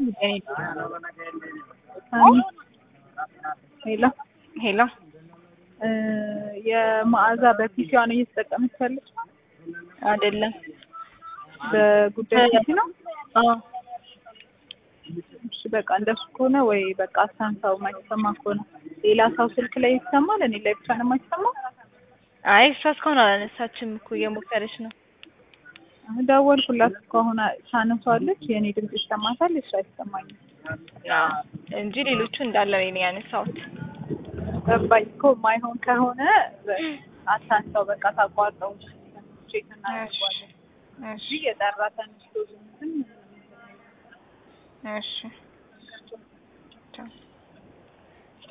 ሄሎ ሄሎ የመዓዛ በፒሲዋ ነው እየተጠቀመች ያለች አይደለም። በጉዳይ ፒሲ ነው። አዎ እሺ በቃ እንደሱ ከሆነ ወይ በቃ አሳንሳው የማይሰማ ከሆነ ሌላ ሰው ስልክ ላይ ይሰማል፣ እኔ ላይ ብቻ ነው የማይሰማው። አይ እሷ እስካሁን አላነሳችም እኮ እየሞከረች ነው። ደወልኩላት እኮ አሁን ታነሷለች። የእኔ ድምጽ ይሰማታል፣ እሱ አይሰማኝም። አዎ እንጂ ሌሎቹ እንዳለ ነው ያነሳሁት። ገባኝ እኮ የማይሆን ከሆነ አታንሳው፣ በቃ ታቋርጠው። ቼክ እናደርገዋለን እሺ እንጂ የጠራ ተነስቶ ዝም እሺ ቻው